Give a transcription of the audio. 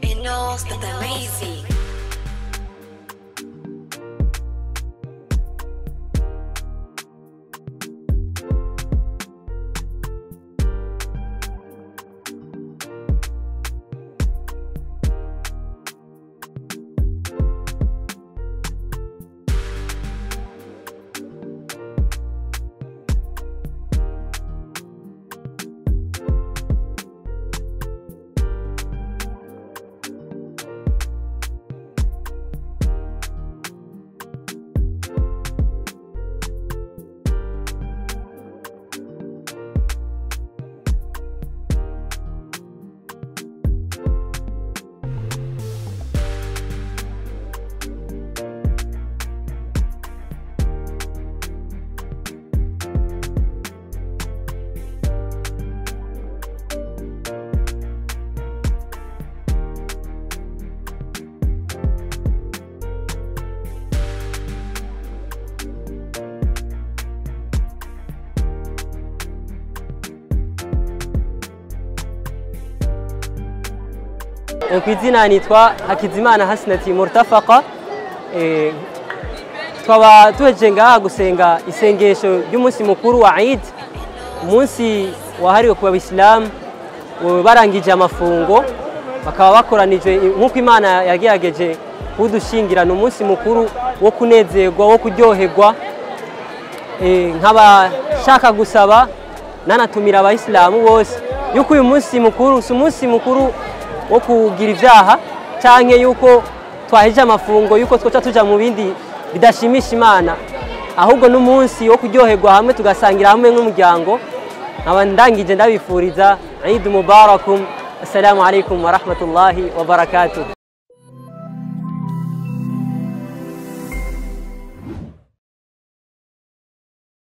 host of the lazy. ku izina nitwa hakizimana hasinati murutafaka tukaba tuheje ngaha gusenga isengesho ry'umunsi mukuru wa Eid umunsi wahariwe ku bayisilamu barangije amafungo bakaba bakoranije nk'uko imana yagerageje kuwudushingirana umunsi mukuru wo kunezerwa wo kuryoherwa nkaba nshaka gusaba nanatumira abayisilamu bose yuko uyu munsi mukuru si umunsi mukuru wo kugira ibyaha cyangwa yuko twaheje amafungo yuko twaca tujya mu bindi bidashimisha imana ahubwo n'umunsi wo kuryoherwa hamwe tugasangira hamwe nk'umuryango nkaba ndangije ndabifuriza Eid mubarakum assalamu alaikum wa rahmatullahi wa barakatuh